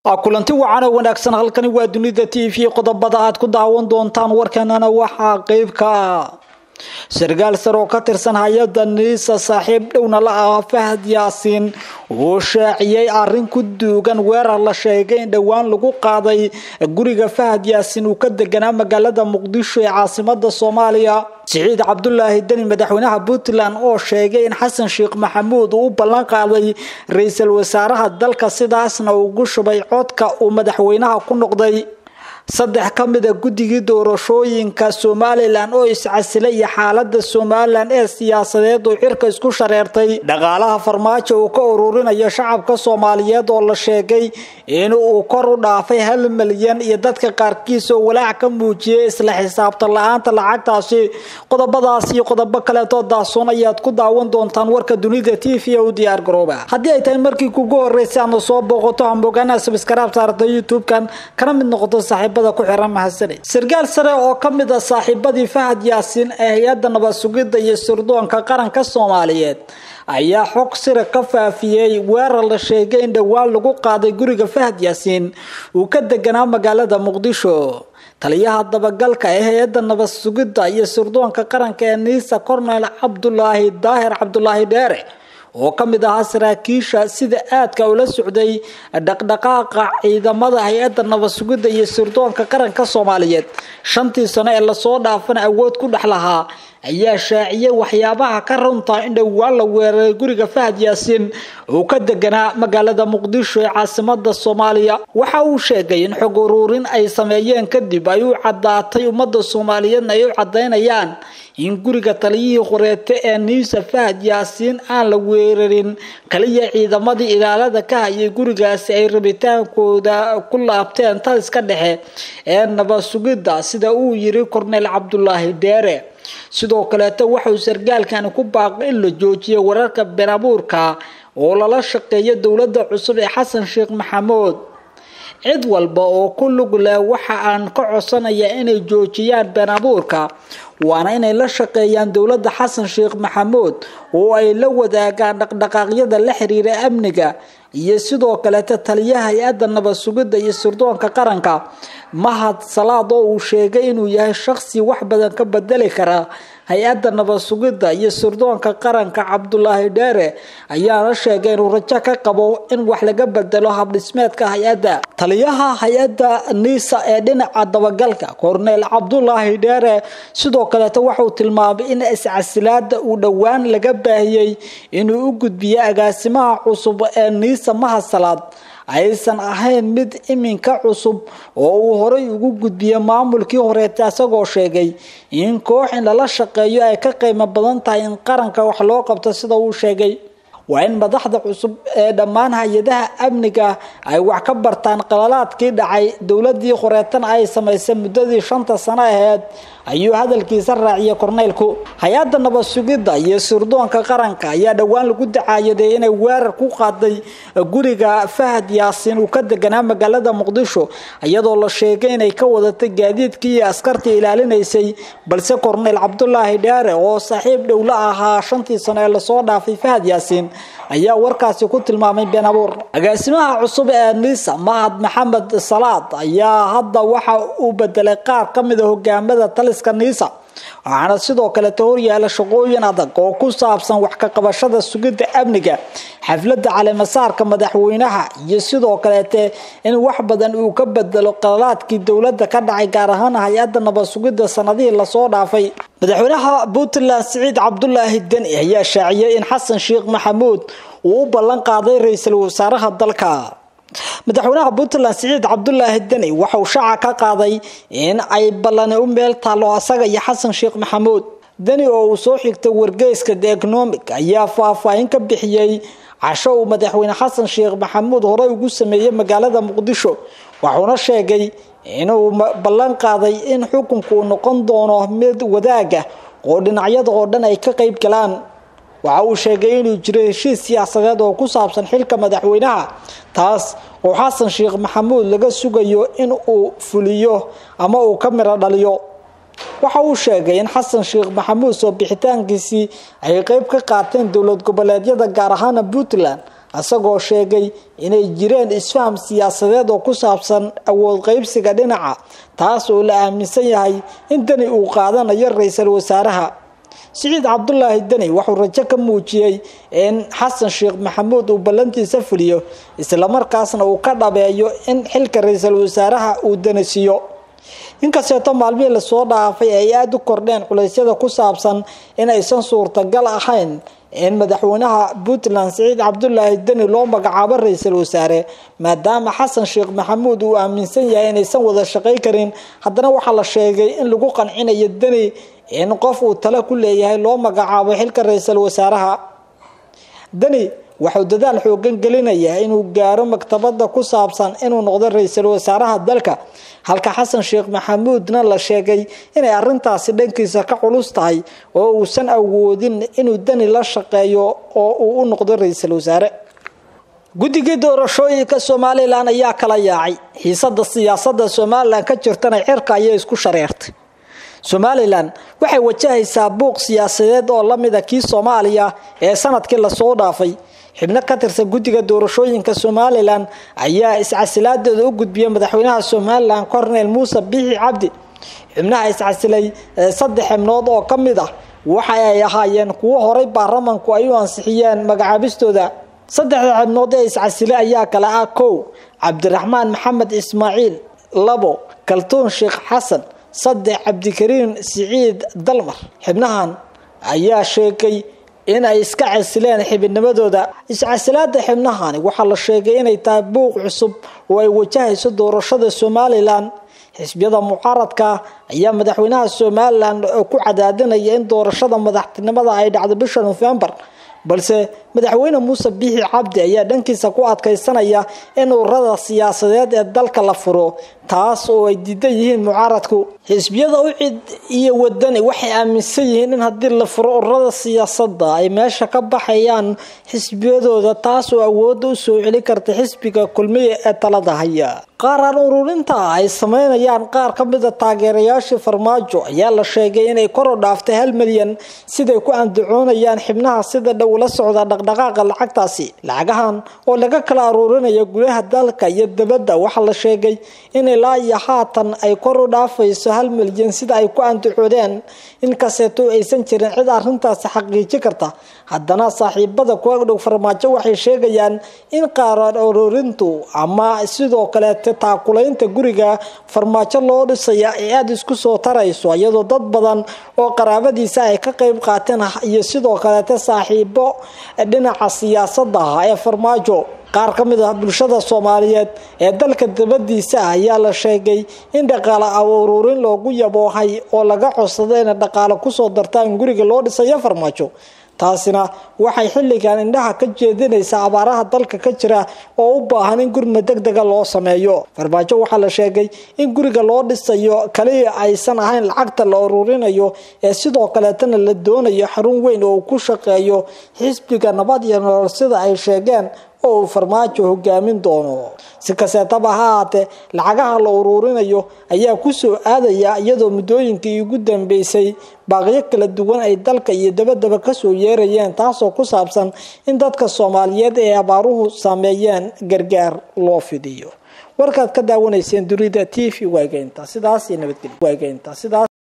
kulanti wacan oo wanaagsan halkani waa dunida t v qodobada aad ku daawan doontaan warkanana waxaa qeyb ka ah sarkaal sar oo ka tirsan hay-adda niisa saaxiib dhowna la ah fahad yaasiin uu shaaciyey arrin ku duugan weerar la sheegay in dhowaan lagu qaaday guriga fahad yaasiin uu ka deganaa magaalada muqdisho ee caasimada soomaaliya siciid cabdulaahi deni madaxweynaha puntland oo sheegay in xasan sheekh maxamuud uu u ballan qaaday ra-iisul wasaaraha dalka sidaasna ugu shubay codka uu madaxweynaha ku noqday saddex ka mid a guddigii doorashooyinka somalilan oo iscasilay iyo xaalada somalilan ee siyaasadeed uu xirka isku shareertay dhaqaalaha farmaajo uu ka ururinayo shacabka soomaaliyeed oo la sheegay in uu kor u dhaafay hal milyan iyo dadka qaarkiis oo walaac ka muujiyay isla xisaabtan la-aanta lacagtaasi qodobadaas iyo qodobo kaleetoo daasuun ayaad ku daawan doontaan warka dunida t v u diyaar garooba haddii ay tahay markii kugu horreysay aadna soo booqato hambogaanaha sabskaraab saarta youtube-kan kana mid noqoto saaxiib sarkaal sare oo ka mid a saaxiibadii fahad yaasiin ee hay-adda nabad sugidda iyo sirdoonka qaranka soomaaliyeed ayaa xog sira ka faafiyey weerar la sheegay in dhowaan lagu qaaday guriga fahad yaasiin uu ka deganaa magaalada muqdisho taliyaha dabagalka ee hay-adda nabad sugidda iyo sirdoonka qaranka ee niisa cornel cabdulaahi daahir cabdulaahi dheere oo ka mid ahaa saraakiisha sida aadka ula socday dhaqdhaqaaqa ciidamada hay-adda nabad sugidda iyo sirdoonka qaranka soomaaliyeed shantii sano ee lasoo dhaafana awood ku dhex lahaa ayaa shaaciyay waxyaabaha ka runta in dhowaan la weeraray guriga fahad yaasiin uu ka deganaa magaalada muqdisho ee caasimada soomaaliya waxa uu sheegay in xog uruurin ay sameeyeen kadib ay u caddaatay ummadda soomaaliyeedna ay u caddaynayaan in guriga taliyihii qoreete ee niisa fahad yaasiin aan la weerarin kaliya ciidamadii ilaalada ka hayay gurigaasi ay rabitaankooda ku laabteen taliska dhexe ee nabad sugidda sida uu yiri cornel cabdulaahi dheere sidoo kaleeto waxauu sarkaalkani ku baaqay in la joojiyo wararka been abuurka oo lala shaqeeyo dowladda cusub ee xasan sheekh maxamuud cid walba oo ku lug leh waxa aan ka codsanayaa inay joojiyaan been abuurka waana inay la shaqeeyaan dowladda xasan sheekh maxamuud oo ay la wadaagaan dhaqdhaqaaqyada la xiriira amniga iyo sidoo kaleeta taliyaha hay-adda nabad sugidda iyo sirdoonka qaranka mahad salaad oo uu sheegay inuu yahay shaqsi wax badan ka bedeli kara hay-adda nabad sugidda iyo sirdoonka qaranka cabdulaahi dheere ayaana sheegay inuu rajo ka qabo in wax laga bedelo habdhismeedka hay-adda taliyaha hay-adda niisa ee dhinaca dabagalka cornel cabdulaahi dheere sidoo kaleeto waxauu tilmaamay in iscasilaada uu dhowaan laga baahiyey inuu u gudbiyo agaasimaha cusub ee niisa mahad salaad aysan ahayn mid iminka cusub oo uu horay ugu gudbiyay maamulkii horeeta isagoo sheegay in koox in lala shaqeeyo ay ka qiimo badan tahay in qaranka wax loo qabto sida uu sheegay waa in madaxda cusub ee dhammaan hay-adaha amniga ay wax ka bartaan qalalaadkii dhacay dowladii horeetana ay samaysay muddadii shanta sano aheyd ayuu hadalkiisa raaciyay korneylku hay-adda nabad sugidda iyo sirdoonka qaranka ayaa dhowaan lagu dacaayaday inay weerar ku qaaday guriga fahad yaasiin uu ka deganaa magaalada muqdisho iyadoo la sheegay inay ka wadatay gaadiidkii iyo askartii ilaalinaysay balse korneyl cabdulaahi dheere oo saaxiib dhow la ahaa shantii sano ee lasoo dhaafay fahad yaasiin ayaa warkaasi ku tilmaamay been abuur agaasimaha cusub ee niisa mahad maxamed salaad ayaa hadda waxa uu bedelay qaar ka mid a hogaamada taliska niisa waxaana sidoo kaleeta horyaala shaqooyin adag oo ku saabsan wax ka qabashada sugidda amniga xafladda caleemasaarka madaxweynaha iyo sidoo kaleete in wax badan uu ka bedelo qalalaadkii dowladda ka dhacay gaar ahaan hay-adda nabad sugidda sanadihii lasoo dhaafay madaxweynaha puntland siciid cabdulaahi deni ayaa shaaciyay in xasan sheekh maxamuud uu u ballan qaaday ra-iisul wasaaraha dalka madaxweynaha puntland siciid cabdulaahi deni waxauu shaaca ka qaaday in ay ballani u meel taalo asaga iyo xasan sheekh maxamuud deni oo uu soo xigtay wargeyska the economic ayaa faahfaahin ka bixiyey casho uu madaxweyne xasan sheekh maxamuud horey ugu sameeyey magaalada muqdisho wuxuuna sheegay inuu ballan qaaday in xukunku uu noqon doono mid wadaaga oo dhinacyada oo dhan ay ka qeyb galaan waxa uu sheegay inuu jiro heshiis siyaasadeed oo ku saabsan xilka madaxweynaha taas oo xasan sheekh maxamuud laga sugayo in uu fuliyo ama uu ka miro dhaliyo waxa uu sheegay in xasan sheekh maxamuud soo bixitaankiisii ay qeyb ka qaateen dowlad goboleedyada gaar ahaana puntland isagoo sheegay inay jireen isfaham siyaasadeed oo ku saabsan awood qeybsiga dhinaca taas oo la aaminsan yahay in deni uu qaadanayo ra-iisul wasaaraha siciid cabdulaahi deni wuxuu rajo ka muujiyey in xasan sheekh maxamuud uu ballantiisa fuliyo islamarkaasna uu ka dhabeeyo in xilka ra-iisul wasaaraha uu denisiiyo inkasteeto maalmihii lasoo dhaafay ay aada u kordheen culeysyada ku saabsan in aysan suurtagal ahayn in madaxweynaha puntland siciid cabdulaahi deni loo magacaabo ra-iisul wasaare maadaama xasan sheekh maxamuud uu aaminsan yahay inaysan wada shaqay karin haddana waxaa la sheegay in lagu qancinayo deni in qof uu talo ku leeyahay loo magacaabo xilka ra-iisul wasaaraha deni wuxuu dadaal xoogan gelinayaa inuu gaaro maktabada ku saabsan inuu noqdo ra-iisul wasaaraha dalka halka xasan sheekh maxamuudna la sheegay inay arintaasi dhankiisa ka culus tahay oo uusan awoodin inuu deni la shaqeeyo oo uu u noqdo ra-iisul wasaare guddigii doorashooyinka somalilan ayaa kala yaacay xiisada siyaasada somalilan ka jirtana cirka ayay isku shareertay somalilan waxay wajahaysaa buuq siyaasadeed oo lamida kii soomaaliya ee sanadkii lasoo dhaafay xibno ka tirsan guddiga doorashooyinka somalilan ayaa iscasilaadeeda u gudbiyay madaxweynaha somalilan cornel muuse biixi cabdi xibnaha iscasilay saddex xibnood oo ka mid ah waxa ay ahaayeen kuwo horay baarlamanku ay u ansixiyeen magacaabistooda saddexda xibnood ee iscasilay ayaa kale ah kow cabdiraxmaan maxamed ismaaciil labo kaltuun sheekh xasan saddex cabdikariin siciid dalmar xibnahan ayaa sheegay in ay iska casileen xibidnimadooda iscasilaada xibnahani waxaa la sheegay inay tahay buuq cusub oo ay wajahayso doorashada somalilan xisbiyada mucaaradka ayaa madaxweynaha somalilan ku cadaadinaya in doorashada madaxtinimada ay dhacdo bisha nofembar balse madaxweyne muuse biixi cabdi ayaa dhankiisa ku adkaysanaya in ururada siyaasadeed ee dalka la furo taas oo ay diidan yihiin mucaaradku xisbiyada ucid iyo wadani waxay aaminsan yihiin in haddii la furo ururada siyaasada ay meesha ka baxayaan xisbiyadooda taas oo awooda u soo celi karta xisbiga kulmiya ee talada haya qaaraan ururinta ay sameynayaan qaar ka mida taageerayaashii farmaajo ayaa la sheegay inay kor u dhaaftay hal milyan siday ku andacoonayaan xibnaha sida dhow la socda dhaqdhaqaaqa lacagtaasi lacagahan oo laga kala aruurinayo gudaha dalka iyo dabadda waxaa la sheegay in ilaa iyo haatan ay kor u dhaafayso hal milyan sida ay ku andacoodeen inkasteeto aysan jirin cid arintaasi xaqiiji karta haddana saaxiibada ku agdhow farmaajo waxay sheegayaan in qaaraan ururintu ama sidoo kaleete taakulaynta guriga farmaajo loo dhisaya ay aada isku soo tarayso iyadoo dad badan oo qaraabadiisa ay ka qeyb qaateen iyo sidoo kaleete saaxiibo dhinaca siyaasada ah ee farmaajo qaar ka mid ah bulshada soomaaliyeed ee dalka dabadiisa ah ayaa la sheegay in dhaqaale ururin loogu yaboohay oo laga codsado inay dhaqaale kusoo dartaan guriga loo dhisayo farmaajo taasina waxay xilligan indhaha ka jeedinaysaa abaaraha dalka ka jira oo u baahan in gurma deg dega loo sameeyo farmaajo waxaa la sheegay in guriga loo dhisayo kaliya aysan ahayn lacagta la ururinayo ee sidoo kaleetana la doonayo xarun weyn oo uu ku shaqeeyo xisbiga nabad iyo nolol sida ay sheegeen oo uu farmaajo hogaamin doono si kaseetaba ha ahaatee lacagaha la uruurinayo ayaa kusoo aadaya iyadoo muddooyinkii ugu dambeysay baaqyo kala duwan ay dalka iyo dabadaba kasoo yeerayeen taasoo ku saabsan in dadka soomaaliyeed ee abaaruhu saameeyeen gargaar loo fidiyo warkaad ka daawanayseen dunida t v waageynta sidaas iyo nabadgelyo waageynta sidaas